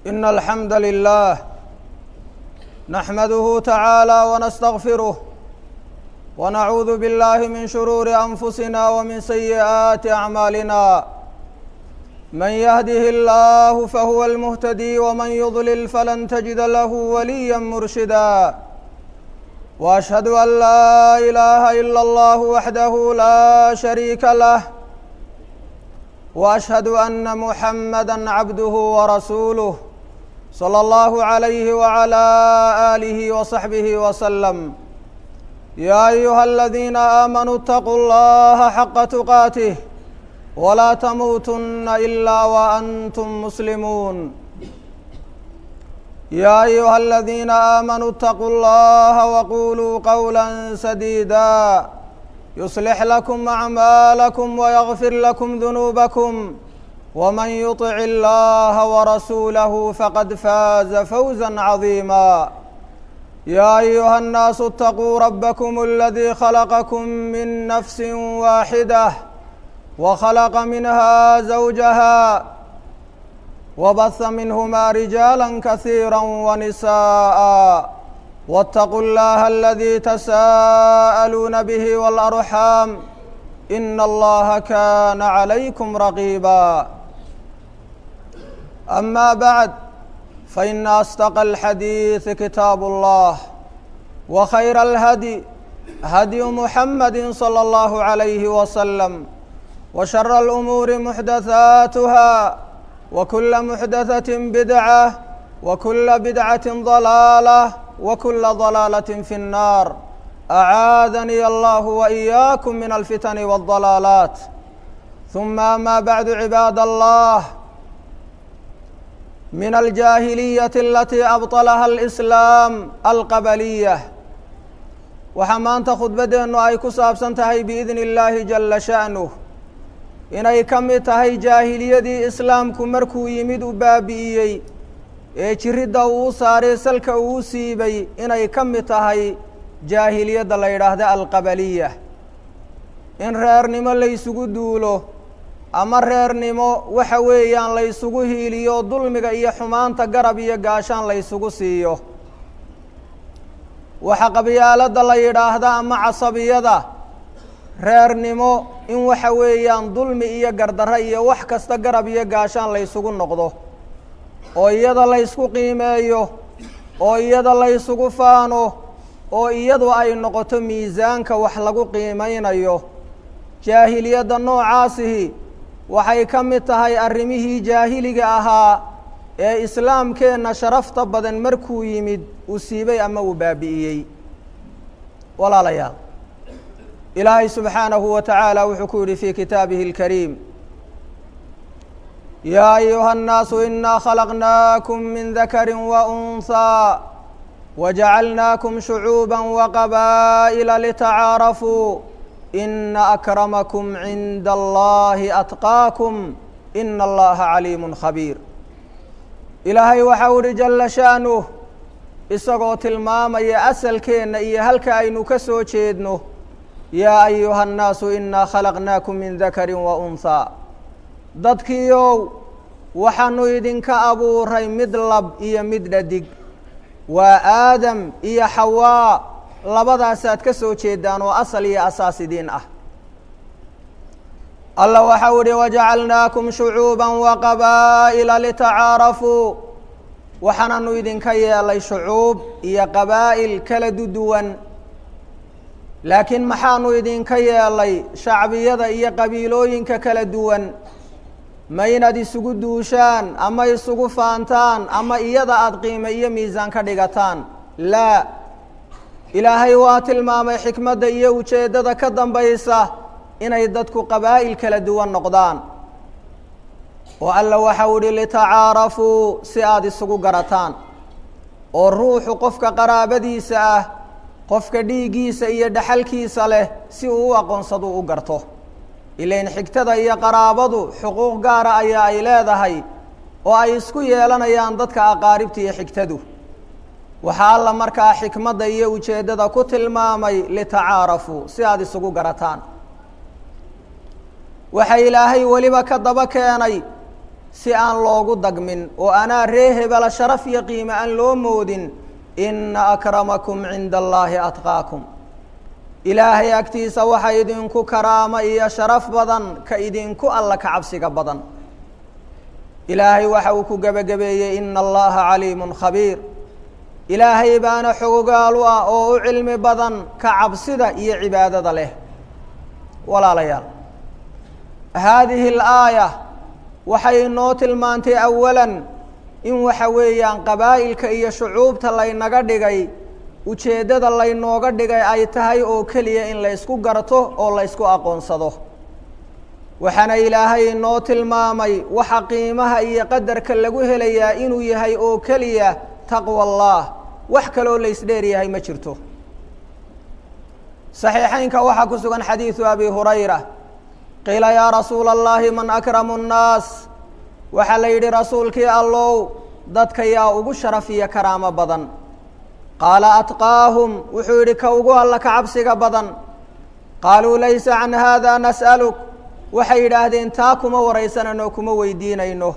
إن الحمد لله نحمده تعالى ونستغفره ونعوذ بالله من شرور أنفسنا ومن سيئات أعمالنا من يهده الله فهو المهتدي ومن يضلل فلن تجد له وليا مرشدا وأشهد أن لا إله إلا الله وحده لا شريك له واشهد ان محمدا عبده ورسوله صلى الله عليه وعلى اله وصحبه وسلم يا ايها الذين امنوا اتقوا الله حق تقاته ولا تموتن الا وانتم مسلمون يا ايها الذين امنوا اتقوا الله وقولوا قولا سديدا يصلح لكم أعمالكم ويغفر لكم ذنوبكم ومن يطع الله ورسوله فقد فاز فوزا عظيما يا أيها الناس اتقوا ربكم الذي خلقكم من نفس واحدة وخلق منها زوجها وبث منهما رجالا كثيرا ونساء واتقوا الله الذي تساءلون به والأرحام إن الله كان عليكم رقيبا أما بعد فإن أصدق الحديث كتاب الله وخير الهدي هدي محمد صلى الله عليه وسلم وشر الأمور محدثاتها وكل محدثة بدعة وكل بدعة ضلالة وكل ضلالة في النار أعاذني الله وإياكم من الفتن والضلالات ثم ما بعد عباد الله من الجاهلية التي أبطلها الإسلام القبلية waxaa maanta khudbaddeennu ay ku saabsan tahay biidni illaahi jalla sha'nuh inay ka mid tahay jaahiliyadii islaamku markuu yimid u baabi'iyey ee jiridda uu u saaray salka uu u siibay inay ka mid tahay jaahiliyadda la yidhaahda alqabaliya in reernimo laysugu duulo ama reernimo waxa weeyaan laysugu hiiliyo dulmiga iyo xumaanta garab iyo gaashaan laysugu siiyo waxa qabyaaladda la yidhaahda ama casabiyada reernimo in waxa weeyaan dulmi iyo gardarro iyo wax kasta garab iyo gaashaan laysugu noqdo oo iyada laysku qiimeeyo oo iyada laysugu faano oo iyadu ay noqoto miisaanka wax lagu qiimeynayo jaahiliyadda noocaasihi waxay ka mid tahay arrimihii jaahiliga ahaa ee islaamkeenna sharafta badan markuu yimid uu siibay ama uu baabi'iyey walaalayaal ilaahay subxaanahu wa tacaala wuxuu ku yidhi fii kitaabihi اlkariim يا أيها الناس إنا خلقناكم من ذكر وأنثى وجعلناكم شعوبا وقبائل لتعارفوا إن أكرمكم عند الله أتقاكم إن الله عليم خبير إلهي وحور جل شأنه isagoo tilmaamaya asalkeenna iyo halka aynu ka soo jeedno yaa ayuha الnaasu inaa khalaqnaakum min dakari wa unhaa dadkiiow waxaanu idinka abuuray mid lab iyo mid dhadig waa aadam iyo xawaa labadaasaad ka soo jeedaan oo asal iyo asaas idiin ah alla waxau ihi wajacalnaakum shucuuba waqabaa'ila litacaarafuu waxaananu idinka yeelay shucuub iyo qabaa'il kala duduwan laakiin maxaanu idinka yeelay shacbiyada iyo qabiilooyinka kala duwan ma inaad isugu duushaan ama isugu faantaan ama iyada aada qiime iyo miisaan ka dhigataan laa ilaahay waa tilmaamay xikmadda iyo ujeeddada ka dambaysa inay dadku qabaa'il kala duwan noqdaan oo alla waxau idhi litacaarafuu si aada isugu garataan oo ruuxu qofka qaraabadiisa ah qofka dhiiggiisa iyo dhaxalkiisa leh si uu u aqoonsado u garto ilain xigtada iyo qaraabadu xuquuq gaara ayaa ay leedahay oo ay isku yeelanayaan dadka aqaaribta iyo xigtadu waxaa alla markaa xikmadda iyo ujeeddada ku tilmaamay litacaarafuu si aada isugu garataan waxa ilaahay weliba ka daba keenay si aan loogu dagmin oo anaa ree hebela sharaf iyo qiime aan loo moodin ina akramakum cinda allaahi atqaakum ilaahay agtiisa waxa idinku karaamo iyo sharaf badan ka idinku alla ka cabsiga badan ilaahay waxa uu ku gebagabeeyey ina allaha caliimun khabiir ilaahay baana xogogaal u ah oo u cilmi badan ka cabsida iyo cibaadada leh walaalayaal haadihi alaaya waxay inoo tilmaantay awalan in waxa weeyaan qabaa'ilka iyo shucuubta laynaga dhigay ujeeddada laynooga dhigay ay tahay oo keliya in laysku garto oo laysku aqoonsado waxaana ilaahay inoo tilmaamay waxa qiimaha iyo qadarka lagu helayaa inuu yahay oo keliya taqwa allah wax kaloo laysdheer yahay ma jirto saxiixeynka waxaa ku sugan xadiidu abi hurayra qiila yaa rasuula allahi man akramu nnaas waxaa la yidhi rasuulkii allow dadka yaa ugu sharaf iyo karaamo badan qaala atqaahum wuxuu yidhi ka ugu alla ka cabsiga badan qaaluu laysa can haada nas'aluk waxay yidhaahdeen taa kuma waraysanano kuma weydiinayno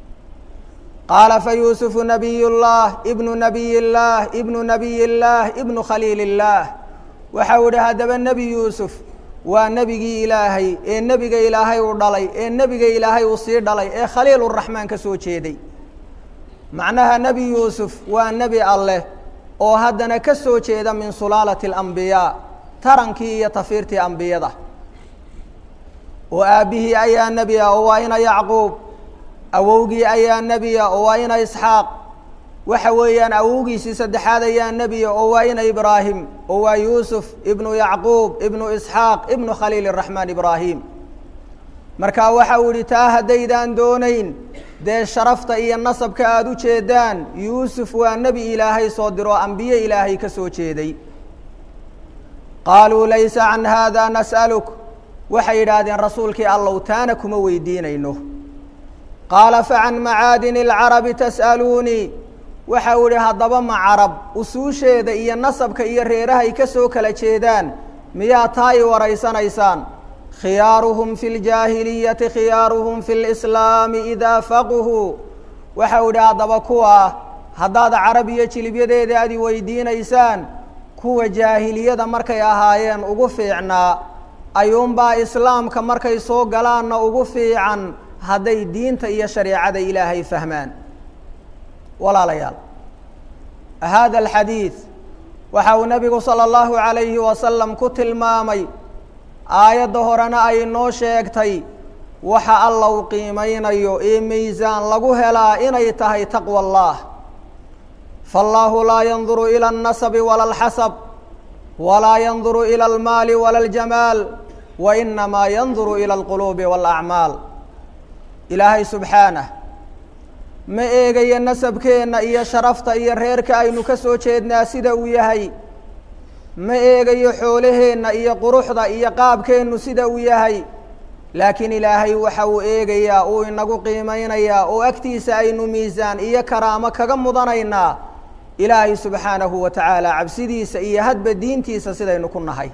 qaala fa yuusufu nabiy llah ibnu nabiy illaah ibnu nabiy illaah ibnu khaliil illaah waxau idhi haddaba nebi yuusuf waa nebigii ilaahay ee nebiga ilaahay uu dhalay ee nebiga ilaahay uu sii dhalay ee khaliiluraxmaan ka soo jeeday macnaha nebi yuusuf waa nebi alleh oo haddana ka soo jeeda min sulaalati alambiyaa tarankii iyo tafiirtii ambiyada oo aabbihii ayaa nebi ah oo waa ina yacquub awowgii ayaa nebiya oo waa ina isxaaq waxa weeyaan awowgiisii saddexaad ayaa nebiya oo waa ina ibraahim oo waa yuusuf ibnu yacquub ibnu isxaaq ibnu khaliil raxmaan ibraahim marka waxa uu yihi taa haddaydaan doonayn dee sharafta iyo nasabka aada u jeedaan yuusuf waa nebi ilaahay soo diro ambiye ilaahay ka soo jeeday qaaluu laysa can haada nas'aluk waxay yidhaahdeen rasuulkii allow taana kuma weydiinayno qaala facan macaadini alcarabi tas'aluunii waxa uu ihi haddaba ma carab usuusheeda iyo nasabka iyo reerahay ka soo kala jeedaan miyaa taa i waraysanaysaan khiyaaruhum fi ljaahiliyati khiyaaruhum fi lislaami idaa faquhuu waxa uu idhi haddaba kuwaa haddaad carab iyo jilibyadeeda aad i weydiinaysaan kuwa jaahiliyada markay ahaayeen ugu fiicnaa ayuunbaa islaamka markay soo galaanna ugu fiican hadday diinta iyo shareecada ilaahay fahmaan walaalayaal hada alxadiid waxa uu nebigu salى اllahu عalayhi wasalam ku tilmaamay aayadda horena ay noo sheegtay waxa alla u qiimeynayo ee miisaan lagu helaa inay tahay taqwa اllah faاllahu laa yanduru ilى الnasabi wala اlxasab walaa yanduru ilى اlmaali wala اljamaal wainamaa yanduru ilى اlquluubi wاlacmaal ilaahay subxaanah ma eegayo nasabkeenna iyo sharafta iyo reerka aynu ka soo jeednaa sida uu yahay ma eegayo xoolaheenna iyo quruxda iyo qaabkeennu sida uu yahay laakiin ilaahay waxa uu eegayaa uu inagu qiimeynayaa oo agtiisa aynu miisaan iyo karaamo kaga mudanaynaa ilaahay subxaanahu wa tacaala cabsidiisa iyo hadba diintiisa sidaynu ku nahay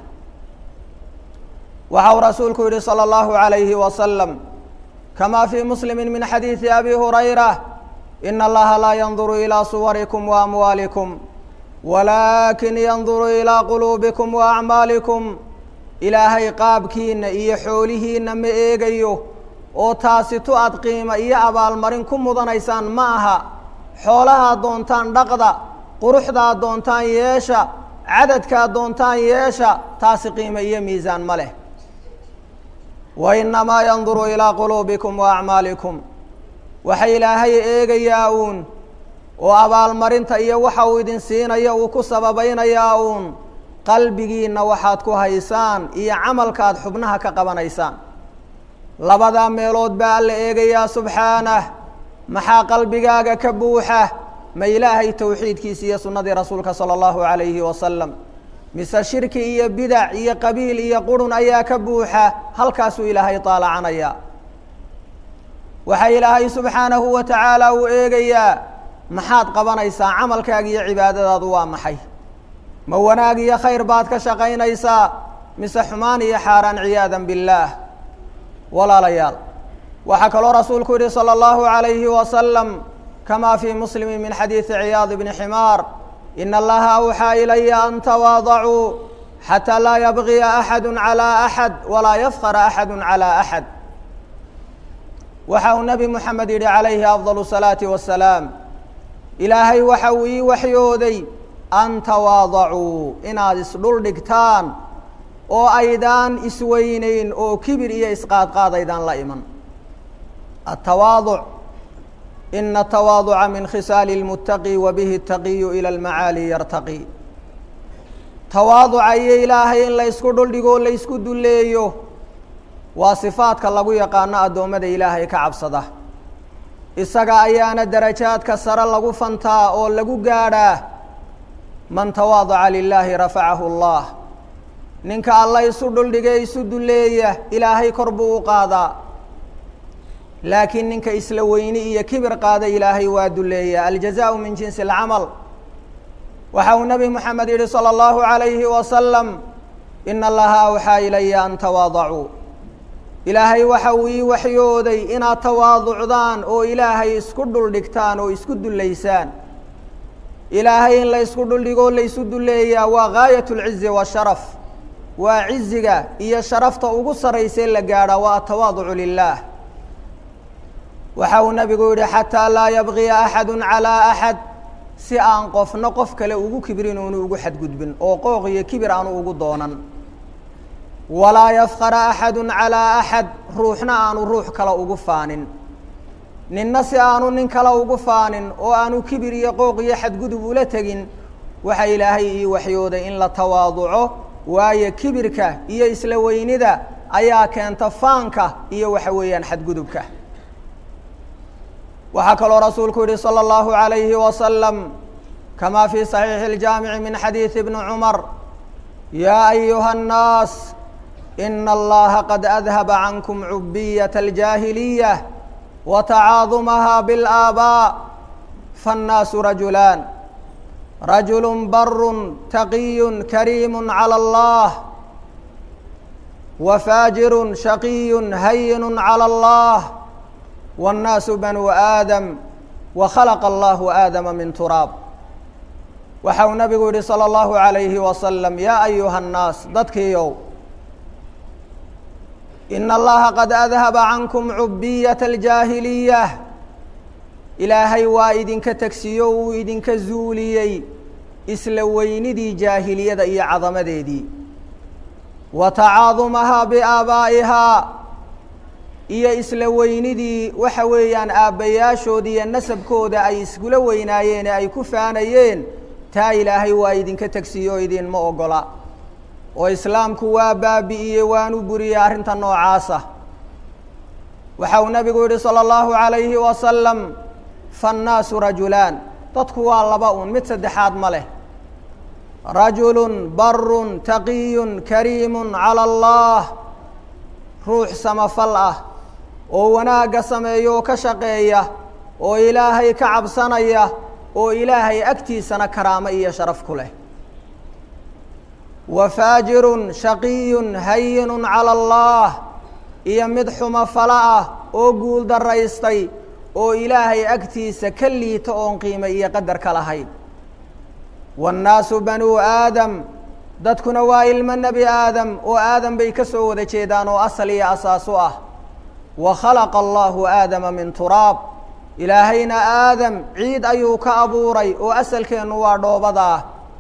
waxa uu rasuulku yihi salى اllahu عalayhi wasalam kama fii muslimi min xadiidi abi hurayra in allaha laa yanduru ilىa suwarikum waamwaalikum walaakin yanduru ilىa quluubikum waacmaalikum ilaahay qaabkiina iyo xoolihiina ma eegayo oo taasi tu aad qiimo iyo abaalmarin ku mudanaysaan ma aha xoolahaad doontaan dhaqda quruxdaad doontaan yeesha cadadkaad doontaan yeesha taasi qiimo iyo miisaan ma leh wainamaa yanduru ilىa quluubikum waacmaalikum waxa ilaahay eegayaa uun oo abaalmarinta iyo waxa uu idin siinaya uu ku sababaynayaa uun qalbigiinna waxaad ku haysaan iyo camalkaad xubnaha ka qabanaysaan labadaa meelood baa alla eegayaa subxaanah maxaa qalbigaaga ka buuxa ma ilaahay towxiidkiisa iyo sunnadii rasuulka sala allahu calayhi wasalam mise shirki iyo bidac iyo qabiil iyo qurun ayaa ka buuxa halkaasuu ilaahay taalacanaya waxaa ilaahay subxaanahu wa tacaala uu eegayaa maxaad qabanaysaa camalkaaga iyo cibaadadaadu waa maxay ma wanaag iyo khayr baad ka shaqaynaysaa mise xumaan iyo xaaraan ciyaadan billaah walaalayaal waxaa kaloo rasuulku yihi salى اllahu عalayhi wasalam kama fii muslimi min xadiidi ciyaad bni ximaar in allaha awxaa ilaya an tawaadacuu xatى laa yabgiya axadu عalى axad walaa yafkra axadu عalى axad waxa uu nebi moxamed yihi calayhi afضal الsalaaةi wasalaam ilaahay waxa uu ii waxyooday an tawaadacuu inaad isdhul dhigtaan oo aydaan isweyneyn oo kibir iyo isqaadqaad aydaan la iman atawaaduc ina atawaaduca min khisaali اlmutaqi wa bihi اtaqiyu ilى اlmacaali yartaqi tawaaduca iyo ilaahay in la ysku dhuldhigo la ysku duleeyo waa sifaadka lagu yaqaano addoommada ilaahay ka cabsada isaga ayaana darajaadka sare lagu fantaa oo lagu gaadhaa man tawaadaca lilaahi rafacahu اllah ninka alla isu dhuldhige isu duleeya ilaahay kor buu u qaadaa laakiin ninka isla weyni iyo kibir qaada ilaahay waa duleeya aljazaءu min jinsi اlcamal waxa uu nebi moxamed yihi salى اllahu عalayhi wasalam ina allaha awxaa ilaya an tawaadacuu ilaahay waxa uu ii waxyooday inaad tawaaducdaan oo ilaahay isku dhuldhigtaan oo isku dullaysaan ilaahay in la ysku dhuldhigoo la ysu duleeyaa waa gaayat اlcizi washaraf waa ciziga iyo sharafta ugu saraysa la gaadha waa atawaaducu lilah waxa uu nabigu yihi xataa laa yabgiya axadu calىa axad si aan qofna qof kale ugu kibrin oonu ugu xadgudbin oo qooq iyo kibir aanu ugu doonan walaa yafkara axadu calىa axad ruuxna aanu ruux kale ugu faanin ninna si aanu nin kale ugu faanin oo aanu kibir iyo qooq iyo xadgudub ula tegin waxa ilaahay ii waxyooday in la tawaaduco waayo kibirka iyo isla weynida ayaa keenta faanka iyo waxa weeyaan xadgudubka waxaa kaloo rasuulku yihi salى اllahu عalayhi wasalam kama fi صaxiixi اljaamici min xadiidi bni cumar yaa ayuha الnaas ina allaha qad adhaba cankum cubiyaة اljaahiliya watacaadumaha biاlآabaa faالnaasu rajulaan rajul baru taqiy kariim calى اllah wafaajiru shaqiy hayin calى اllah wاnnaasu banuu aadam wakhalaqa allahu aadama min turaab waxa uu nabigu yihi salى اllahu عalayhi wasalam yaa ayuha الnaas dadkiiow ina allaha qad adhaba cankum cubiyaة اljaahiliya ilaahay waa idinka tegsiyo uu idinka zuuliyey isla weynidii jaahiliyada iyo cadamadeedii wa tacaadumahaa biaabaa'ihaa iyo isla weynidii waxa weeyaan aabbayaashooda iyo nasabkooda ay iskula weynaayeen ee ay ku faanayeen taa ilaahay waa idinka tegsiyo oo idinma ogola oo islaamku waa baabi'iyey waanu buriyey arrinta noocaasa waxa uu nabigu yihi salى اllahu عalayhi wasalam faannaasu rajulaan dadku waa laba un mid saddexaad ma leh rajulu baru taqiyu kariimu calى اllah ruux samafal ah oo wanaagga sameeya oo ka shaqeeya oo ilaahay ka cabsanaya oo ilaahay agtiisana karaamo iyo sharaf ku leh wa faajirun shaqiyun hayinu calى اllah iyo mid xumafalo ah oo guul daraystay oo ilaahay agtiisa ka liita oon qiime iyo qadar ka lahayn waannaasu banuu aadam dadkuna waa ilmo nebi aadam oo aadam bay ka soo wada jeedaan oo asal iyo asaas u ah wa khalaqa allahu aadama min turaab ilaahayna aadam ciid ayuu ka abuuray oo asalkeennu waa dhoobadaa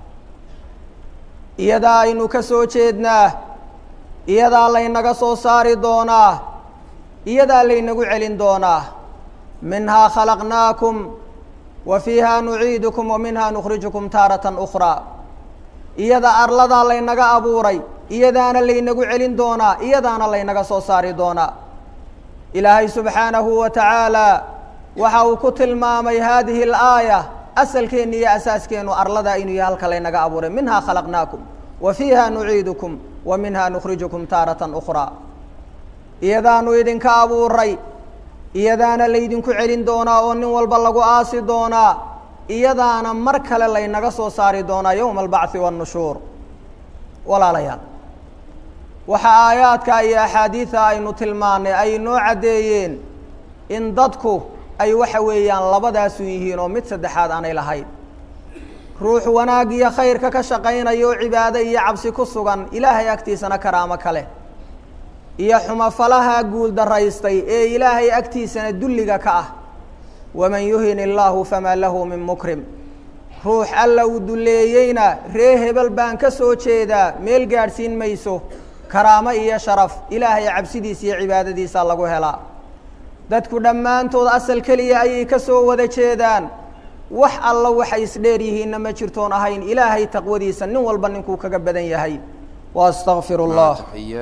iyadaa aynu ka soo jeednaa iyadaa laynaga soo saari doonaa iyadaa laynagu celin doonaa minhaa khalaqnaakum wa fiiha nuciidukum wa minhaa nukhrijukum taaratan ukhraa iyada arladaa laynaga abuuray iyadaana laynagu celin doonaa iyadaana laynaga soo saari doonaa ilaahay subxaanahu wa tacaala waxa uu ku tilmaamay haadihi alaaya asalkeenna iyo asaaskeennu arladaa inuu yahay halka laynaga abuuray minhaa khalaqnaakum wa fiiha nuciidukum wa minhaa nukhrijukum taaratan ukhraa iyadaanu idinka abuuray iyadaana laydinku celin doonaa oo nin walba lagu aasi doonaa iyadaana mar kale laynaga soo saari doonaa yowma albacthi waannushuur walaalayaal waxa aayaadka iyo axaadiida aynu tilmaanay ay noo caddeeyeen in dadku ay waxa weeyaan labadaasu yihiin oo mid saddexaad aanay lahayn ruux wanaag iyo khayrka ka shaqaynaya oo cibaado iyo cabsi ku sugan ilaahay agtiisana karaamo kale iyo xumafalaha guul daraystay ee ilaahay agtiisana dulliga ka ah waman yuhin illaahu famaa lahu min mukrim ruux alla uu dulleeyeyna ree hebel baan ka soo jeedaa meel gaadhsiin mayso karaamo iyo sharaf ilaahay cabsidiisa iyo cibaadadiisa lagu helaa dadku dhammaantood asal keliya ayay ka soo wada jeedaan wax alla waxay isdheer yihiinna ma jirtoon ahayn ilaahay taqwadiisa nin walba ninkuu kaga badan yahay واstغfir الlah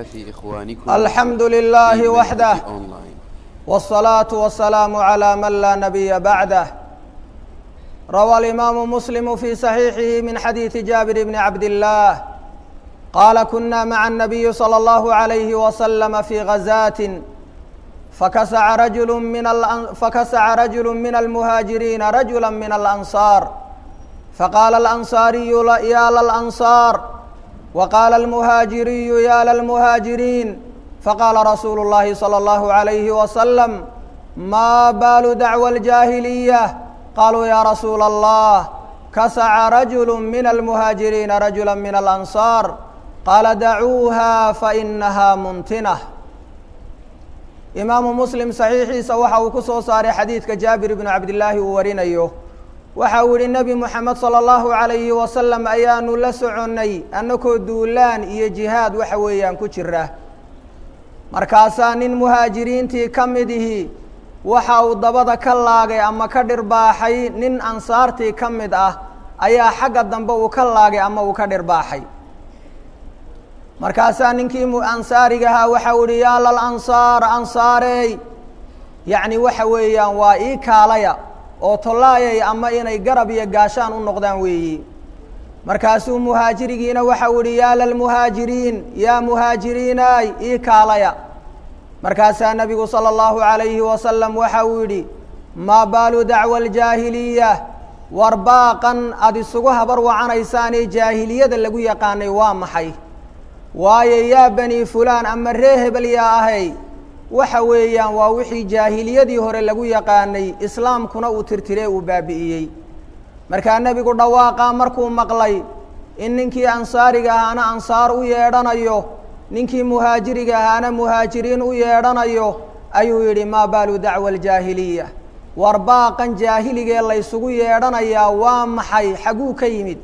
alxamdu للahi waxdah والصlaaة والسlاam عlى man laa نabiya baعdah rawى الإimaamu msلm fي صaحيixihi min xadiiثi jaaبir bn cabd الlah qala kuna mعa النabiyi slى الlه عalyه وsلم fي غazاة fakasca rajul min fakasca rajul min الmhaaجiriina rajula min الأnصاar faqaala الأnصاariyu ya lلأnصاar وqاl المهاaجiriي ya lلمهاaجiriin faqاla rasuul الlahi slى الlه عaليه وsلم ma bal dعوى الجاhiلية qaluu ya rasuul الlah kasca rajul min الmهاaجiriina rajula min الأnصاar qaala dacuuha faإnaha muntinة imaamu mslim صaxiixiisa waxa uu ku soo saaray xadiidka jaabir bn cabdالlaahi uu warinayo waxa uu yihi nebi moxamed salى اllahu عalayhi wasalam ayaanu la soconnay annakoo duulaan iyo jihaad waxa weeyaan ku jira markaasaa nin muhaajiriintii ka mid ihi waxa uu dabada ka laagay ama ka dhirbaaxay nin ansaartii ka mid ah ayaa xagga dambe uu ka laagay ama uu ka dhirbaaxay markaasaa ninkii ansaarigahaa waxa uu ihi yaa lalansaar ansaarey yacni waxa weeyaan waa ii kaalaya oo tollaayay ama inay garab iyo gaashaan u noqdaan weeyi markaasuu muhaajirigiina waxa uu ihi yaa lalmuhaajiriin yaa muhaajiriinaay ii kaalaya markaasaa nebigu salى اllahu عalayhi wasalam waxa uu yidhi maa baalu dacwa aljaahiliya war baaqan aada isugu habar wacanaysaanee jaahiliyada lagu yaqaanay waa maxay waayo yaa bani fulaan ama ree hebel yaa ahay waxa weeyaan waa wixii jaahiliyadii hore lagu yaqaanay islaamkuna uu tirtiree uu baabi'iyey markaa nebigu dhawaaqaa markuu maqlay in ninkii ansaariga ahaana ansaar u yeedhanayo ninkii muhaajiriga ahaana muhaajiriin u yeedhanayo ayuu yidhi maa baalu dacwa aljaahiliya war baaqan jaahiligee laysugu yeedhanayaa waa maxay xagguu ka yimid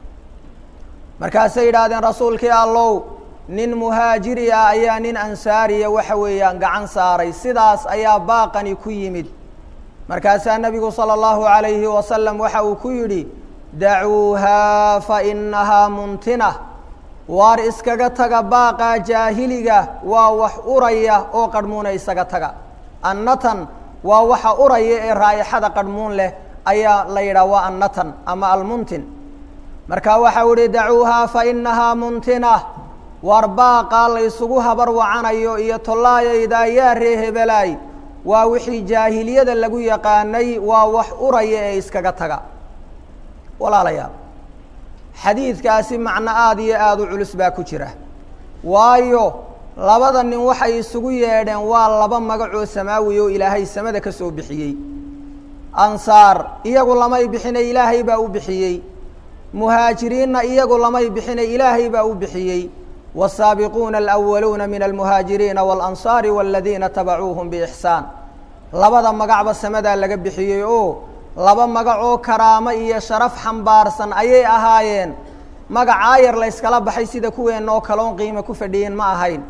markaasay yidhaahdeen rasuulkii allow nin muhaajiri ah ayaa nin ansaariya waxa weeyaan gacan saaray sidaas ayaa baaqani ku yimid markaasaa nebigu salى اllahu عalayhi wasalam waxa uu ku yidhi dacuuhaa fainahaa muntina waar iskaga taga baaqaa jaahiliga waa wax uraya oo qarhmuuna isaga taga annatan waa waxa uraya ee raa'ixada qarhmuun leh ayaa la yidhaha waa annatan ama almuntin marka waxa u ihi dacuuhaa fainahaa muntina waar baaqaa laysugu habar wacanayo iyo tollaayayda yaa ree hebelaay waa wixii jaahiliyada lagu yaqaanay waa wax uraya ee iskaga taga walaalayaal xadiidkaasi macno aada iyo aada u culus baa ku jira waayo labada nin waxay isugu yeedheen waa laba magacoo samaawi oo ilaahay samada ka soo bixiyey ansaar iyagu lamay bixinay ilaahay baa u bixiyey muhaajiriinna iyagu lamay bixinay ilaahay baa u bixiyey والsaabiquuna alأwaluuna min almuhaajiriina wاlanصaari wاladiina tabacuuhum bإxsaan labada magacba samadaa laga bixiyey oo laba magac oo karaamo iyo sharaf xambaarsan ayay ahaayeen magac aayar la yskala baxay sida kuweenna oo kaloon qiimo ku fadhiyin ma ahayn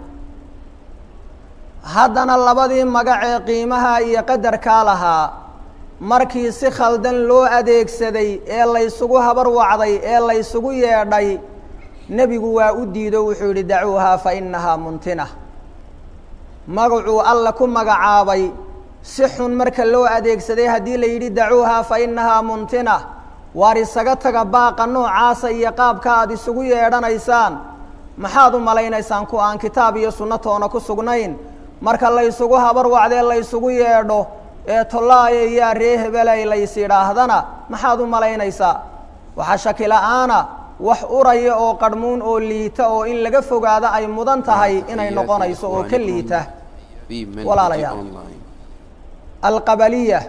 haddana labadii magac ee qiimaha iyo qadarkaa lahaa markii si khaldan loo adeegsaday ee laysugu habar wacday ee laysugu yeedhay nebigu waa u diido wuxuu yihi dacuuhaa fa inahaa muntina magacuu alla ku magacaabay si xun marka loo adeegsaday haddii la yidhi dacuuhaa fa inahaa muntina waar isaga taga baaqa noocaasa iyo qaabka aada isugu yeedhanaysaan maxaad u malaynaysaan ku aan kitaab iyo sunno toona ku sugnayn marka laysugu habar wacdee laysugu yeedho ee tollaaya yaa ree hebelay lays yidhaahdana maxaad u malaynaysaa waxaa shaki la-aana wax uraya oo qarhmuun oo liita oo in laga fogaado ay mudan tahay inay noqonayso oo ka liita walaalayaal alqabaliya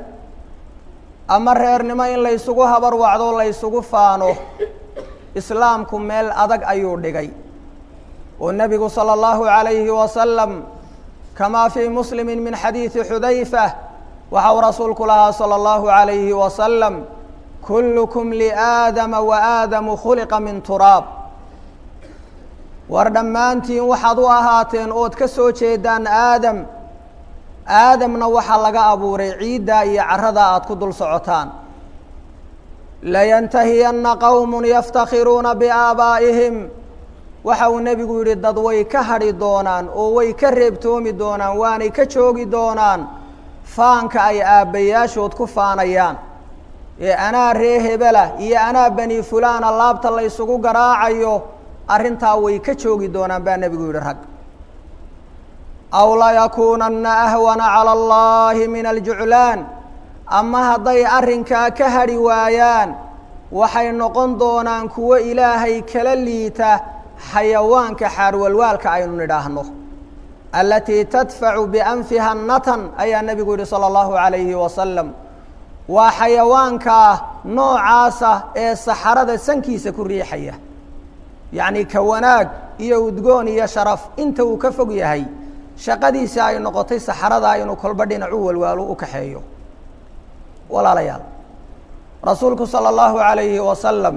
ama reernimo in laysugu habar wacdo laysugu faano islaamku meel adag ayuu dhigay oo nebigu salى اllahu عalayhi wasalam kamaa fii muslimi min xadiidi xudayfa waxa uu rasuulku lahaa salى اllahu عalayhi wasalam kullukum liaadama waaadamu khuliqa min turaab war dhammaantiin waxaad u ahaateen ood ka soo jeedaan aadam aadamna waxaa laga abuuray ciiddaa iyo carada aad ku dul socotaan layantahiyanna qowm yaftakhiruuna biaabaa'ihim waxa uu nebigu yidhi dad way ka hadhi doonaan oo way ka reebtoomi doonaan waanay ka joogi doonaan faanka ay aabbayaashood ku faanayaan ee anaa ree hebela iyo anaa bani fulaana laabta la ysugu garaacayo arrintaa way ka joogi doonaan baa nebigu yidhi rag aw layakuunanna ahwana cala allahi min aljuclaan ama hadday arrinkaa ka hadhi waayaan waxay noqon doonaan kuwo ilaahay kala liita xayawaanka xaarwalwaalka aynu nidhaahno alatii tadfacu bianfiha natan ayaa nebigu yihi salى اllahu عalayhi wasalam waa xayawaankaa noocaasa ee saxarada sankiisa ku riixaya yacni ka wanaag iyo udgoon iyo sharaf inta uu ka fog yahay shaqadiisa ay noqotay saxaradaa inuu kolba dhinacu walwaalo u kaxeeyo walaalayaal rasuulku salى اllahu عalayhi wasalam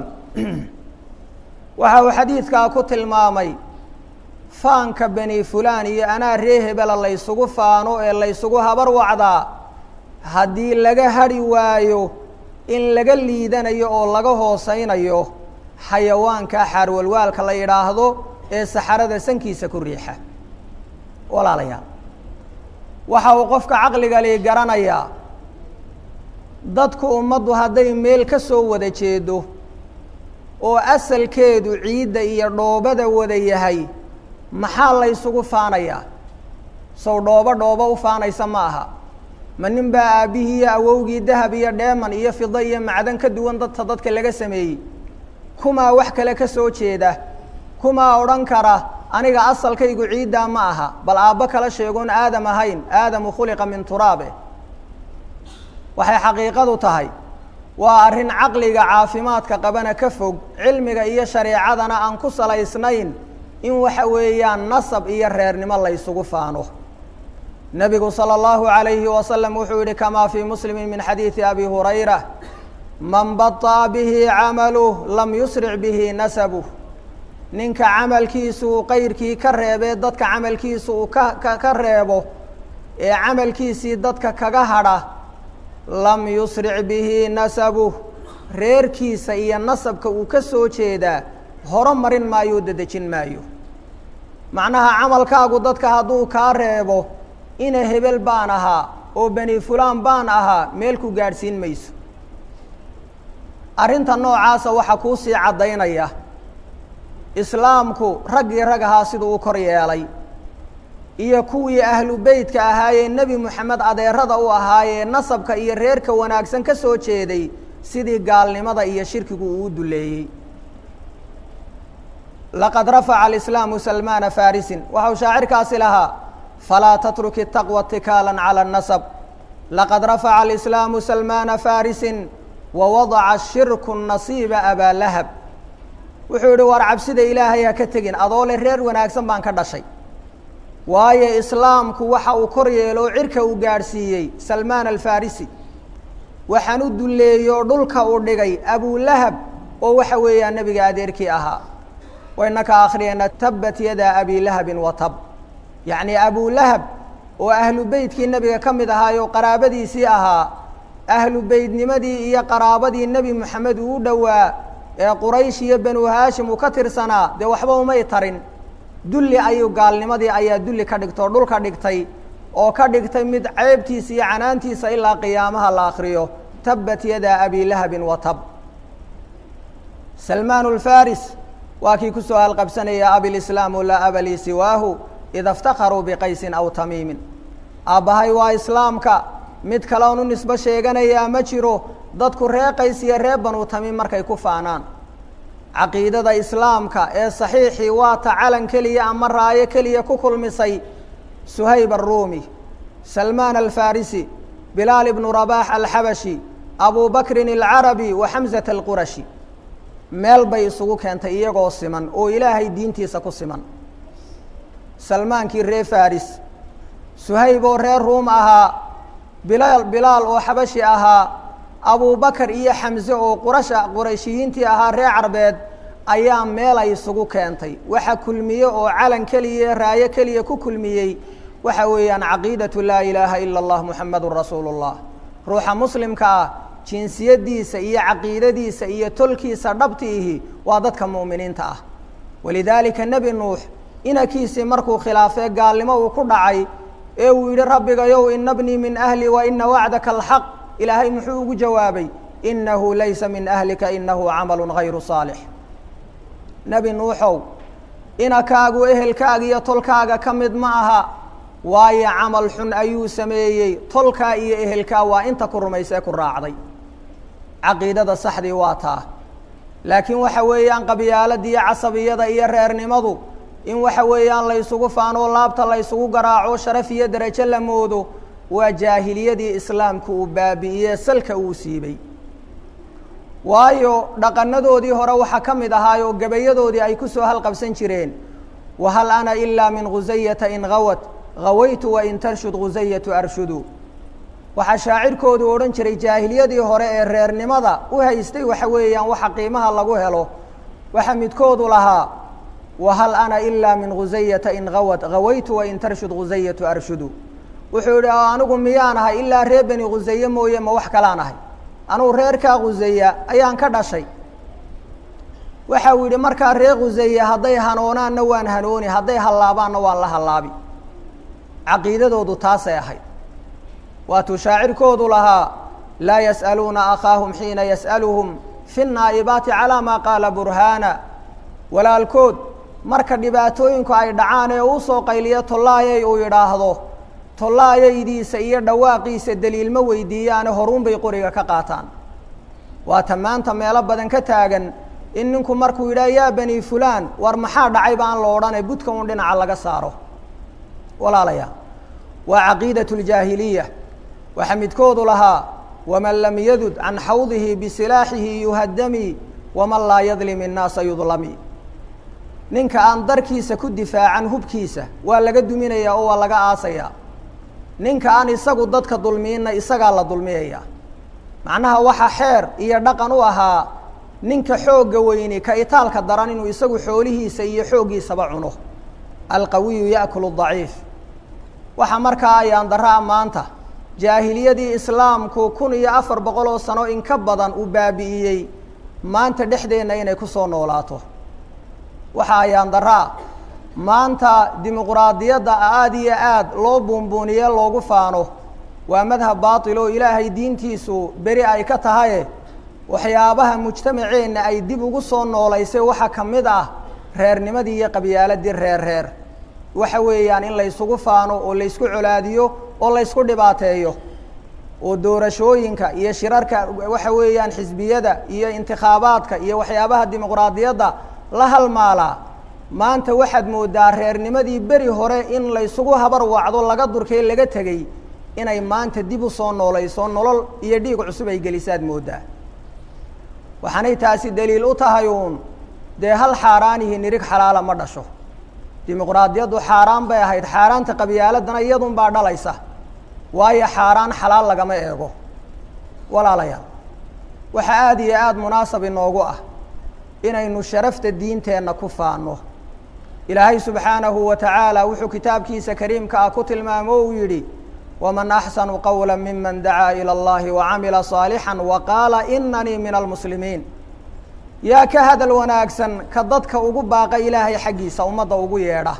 waxa uu xadiidkaa ku tilmaamay faanka beni fulaan iyo anaa ree hebela laysugu faano ee laysugu habar wacdaa haddii laga hadhi waayo in laga liidanayo oo laga hoosaynayo xayawaanka xaarwalwaalka la yidhaahdo ee saxarada sankiisa ku riixa walaalayaal waxa uu qofka caqliga li garanayaa dadku ummaddu hadday meel ka soo wada jeedo oo asalkeedu ciidda iyo dhoobada wada yahay maxaa laysugu faanayaa sow dhoobo dhoobo u faanaysa ma aha ma nin baa aabbihii iyo awowgii dahab iyo dheeman iyo fida iyo macdan ka duwan dadka dadka laga sameeyey kumaa wax kale ka soo jeeda kumaa odhan kara aniga asalkaygu ciiddaa ma aha bal aabbo kala sheegoon aadam ahayn aadamu khuliqa min turaabe waxay xaqiiqadu tahay waa arrin caqliga caafimaadka qabana ka fog cilmiga iyo shareecadana aan ku salaysnayn in waxa weeyaan nasab iyo reernimo laysugu faano nebigu salى اllahu عalayhi wasalam wuxuu yihi kamaa fii muslimi min xadiidi abi hurayra man baطa'a bihi camaluh lam yusric bihi nasabuh ninka camalkiisu uu qayrkii ka reebee dadka camalkiisu uu ka ka reebo ee camalkiisii dadka kaga hadha lam yusric bihi nasabuh reerkiisa iyo nasabka uu ka soo jeedaa horo marin maayo o dedejin maayo macnaha camalkaagu dadka hadduu kaa reebo ina hebel baan ahaa oo beni fulaan baan ahaa meel ku gaadhsiin mayso arrinta noocaasa waxaa kuu sii caddaynaya islaamku raggii rag ahaa siduu u kor yeelay iyo kuwii ahlu beytka ahaayee nebi moxamed adeerada u ahaayee nasabka iyo reerka wanaagsan ka soo jeeday sidii gaalnimada iyo shirkigu uu u duleeyey laqad rafaca alislaamu salmaana farisin waxau shaacirkaasi lahaa falaa tatruki taqwa tikaalan cala anasab laqad rafaca alislaamu salmaana farisin wawadaca shirku nasiiba abaa lahab wuxuu yihi war cabsida ilaahay ha ka tegin adoo le reer wanaagsan baan ka dhashay waayo islaamku waxa uu kor yeelo cirka uu gaadhsiiyey salmaan alfarisi waxaan u duleeyo dhulka uu dhigay abulahab oo waxa weeyaan nebiga adeerkii ahaa waynaka akhriyayna tabat yada abi lahabin wa tab yacni abulahab oo ahlu beytkii nebiga ka mid ahaayo qaraabadiisii ahaa ahlu beytnimadii iyo qaraabadii nebi moxamed uu u dhowaa ee quraysh iyo banu haashim uu ka tirsanaa dee waxba umay tarin dulli ayuu gaalnimadii ayaa dulli ka dhigtoo dhulka dhigtay oo ka dhigtay mid ceebtiisa iyo canaantiisa ilaa qiyaamaha la akriyo tabat yada abi lahabin wa tab salmaan lfaris waa kii kusoo halqabsanaya abilislaamu laa aba lii siwaahu ida iftakharuu biqaysin aw tamiimin aabbahay waa islaamka mid kaleon u nisbo sheeganayaa ma jiro dadku ree qays iyo ree banu tamiim markay ku faanaan caqiidada islaamka ee saxiixii waa ta calan keliya ama raayo keliya ku kulmisay suhayb aruumi salmaan alfarisi bilaal ibnu rabaax alxabashi abu bakrin alcarabi wa xamsata alqurashi meel bay isugu keentay iyagoo siman oo ilaahay diintiisa ku siman salmaankii reer faris suhayb oo reer ruum ahaa bilaal bilaal oo xabashi ahaa abubakar iyo xamse oo qurasha qurayshiyiintii ahaa reer carbeed ayaa meel ay isugu keentay waxa kulmiye oo calan keliya raayo keliya ku kulmiyey waxa weeyaan caqiidatu laa ilaaha ila اllah muxamedun rasuulu اllah ruuxa muslimka ah jinsiyadiisa iyo caqiidadiisa iyo tolkiisa dhabtiihi waa dadka mu'miniinta ah walidaalika nebi nuux inankiisii markuu khilaafee gaalnimo uu ku dhacay ee uu yidhi rabbigayow ina bnii min ahli wa ina wacdaka alxaq ilaahay muxuu ugu jawaabay inahu laysa min ahlika inahu camalu gayru saalix nebi nuuxow inakaagu ehelkaaga iyo tolkaaga ka mid ma aha waayo camal xun ayuu sameeyey tolkaa iyo ehelkaa waa inta ku rumaysee ku raacday caqiidada saxdii waa taa laakiin waxa weeyaan qabyaalada iyo casabiyada iyo reernimadu in waxa weeyaan la ysugu faanoo laabta la ysugu garaaco sharaf iyo derajo la moodo waa jaahiliyadii islaamku uu baabi'iyee salka uu siibay waayo dhaqanadoodii hore waxaa ka mid ahaayoo gabayadoodii ay ku soo halqabsan jireen wahal ana ilaa min khusayata in gawat gawaytu wain tarshud khusayatu arshudu waxaa shaacirkoodu odhan jiray jaahiliyadii hore ee reernimada u haystay waxa weeyaan waxa qiimaha lagu helo waxaa midkoodu lahaa wahal ana ilaa min khusayata in gawat gawaytu wain tarshud khusayatu arshudu wuxuu yihi anigu miyaan ahay ilaa reer beni khusaye mooye ma wax kalaan ahay anugu reerkaa khusaya ayaan ka dhashay waxa uu yidhi markaa reer khuseye hadday hanoonaanna waan hanooni hadday hallaabaanna waan la hallaabi caqiidadoodu taasay ahayd waatuu shaacirkoodu lahaa laa yas'aluuna akhaahum xiina yas'aluhum fi naa'ibaati calaa maa qaala burhaana walaalkood marka dhibaatooyinku ay dhacaan ee uu soo qayliyo tollaayay uu yidhaahdo tollaayaydiisa iyo dhawaaqiisa daliil ma weydiiyaane horuun bay qoriga ka qaataan waata maanta meelo badan ka taagan in ninku markuu yidhaha yaa bani fulaan war maxaa dhacay baan la odhanay budka un dhinaca laga saaro walaalayaa waa caqiidatu ljaahiliya waxaa midkoodu lahaa waman lam yadud can xawdihi bisilaaxihi yuhadami waman laa yadlim innaasa yudlami ninka aan darkiisa ku difaacan hubkiisa waa laga duminayaa oo waa laga aasayaa ninka aan isagu dadka dulmiinna isagaa la dulmiyaya macnaha waxa xeer iyo dhaqan u ahaa ninka xoogga weyni ka itaalka daran inuu isagu xoolihiisa iyo xooggiisaba cuno alqawiyu yaakulu daciif waxaa markaa ayaan daraa maanta jaahiliyadii islaamku kun iyo afar boqol oo sano in ka badan uu baabi'iyey maanta dhexdeenna inay ku soo noolaato waxa ayaan daraa maanta dimuquraadiyadda aada iyo aad loo buunbuuniye loogu faano waa madhab baatil oo ilaahay diintiisu beri ay ka tahaye waxyaabaha mujtamaceenna ay dib ugu soo noolaysay waxaa ka mid ah reernimadii iyo qabyaaladii reer reer waxa weeyaan in laysugu faano oo laysku colaadiyo oo laysku dhibaateeyo oo doorashooyinka iyo shirarka waxa weeyaan xisbiyada iyo intikhaabaadka iyo waxyaabaha dimuquraadiyadda la halmaalaa maanta waxaad moodaa reernimadii beri hore in laysugu habar wacdo laga durkay laga tegey inay maanta dib u soo noolayso nolol iyo dhiig cusub ay gelisaad moodaa waxaanay taasi daliil u tahay uun dee hal xaaraanihi nirig xalaala ma dhasho dimuquraadiyaddu xaaraan bay ahayd xaaraanta qabyaaladana iyadun baa dhalaysa waayo xaaraan xalaal lagama eego walaalayaal waxaa aada iyo aada munaasab inoogu ah inaynu sharafta diinteenna ku faano ilaahay subxaanahu wa tacaala wuxuu kitaabkiisa kariimka ah ku tilmaamo o uu yidhi waman axsanu qowla miman dacaa ilى اllahi wacamila صaalixا waqaala inanii min almuslimiin yaa ka hadal wanaagsan ka dadka ugu baaqa ilaahay xaggiisa ummadda ugu yeedha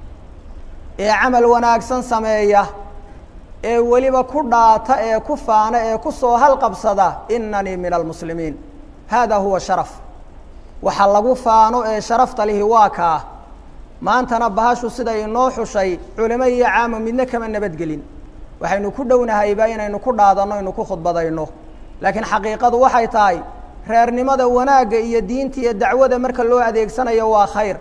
ee camal wanaagsan sameeya ee weliba ku dhaata ee ku faana ee ku soo halqabsada inanii min almuslimiin hada huwa sharaf waxa lagu faano ee sharafta lihi waa kaa maantana bahashu siday inoo xushay culimo iyo caamo midna kama nabadgelin waxaynu ku dhownahayba inaynu ku dhaadanno inu ku khudbadayno laakiin xaqiiqadu waxay tahay reernimada wanaagga iyo diinta iyo dacwada marka loo adeegsanayo waa khayr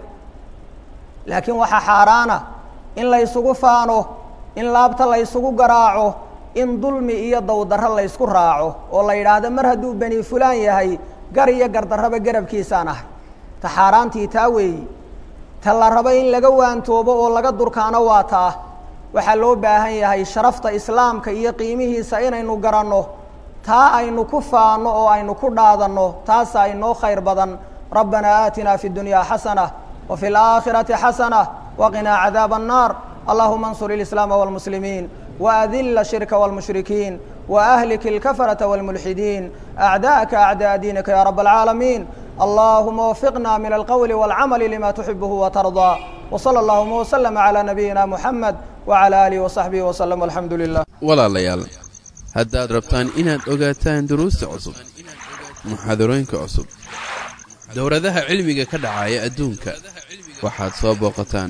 laakiin waxaa xaaraana in laysugu faano in laabta laysugu garaaco in dulmi iyo dowdarro laysku raaco oo la yidhaahdo mar hadduu beni fulaan yahay gar iyo gardarraba garabkiisaan ahay ta xaaraantii taa weeyi ta la rabo in laga waantoobo oo laga durkaano waa taa waxaa loo baahan yahay sharafta islaamka iyo qiimihiisa inaynu garanno taa aynu ku faano oo aynu ku dhaadanno taasaa inoo khayr badan rabbanaa aatinaa fi اdunyaa xasanة wa fi اlآakhirati xasanة waqinaa cadaab الnaar allahuma اnsur اlislaama wاlmuslimiin وأdل الشhirka والمشhriكين وأhلك الكفرة والملحدين أعداءka أعداء دينka يا رب العاaلمين اللهma وفقنا من القول والعمل لma تحبه وترضى وصلى اللهma وسلم على نبيina محمد وعلى آله وصحبه وسلم والحمdu لله walaalayaal haddaad rabtaan inaad ogaataan duruusta cusub muxaadarooyinka cusub dowladaha cilmiga ka dhacaya adduunka waxaad soo booqataan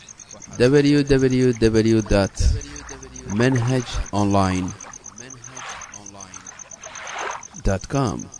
www dt manhaj online com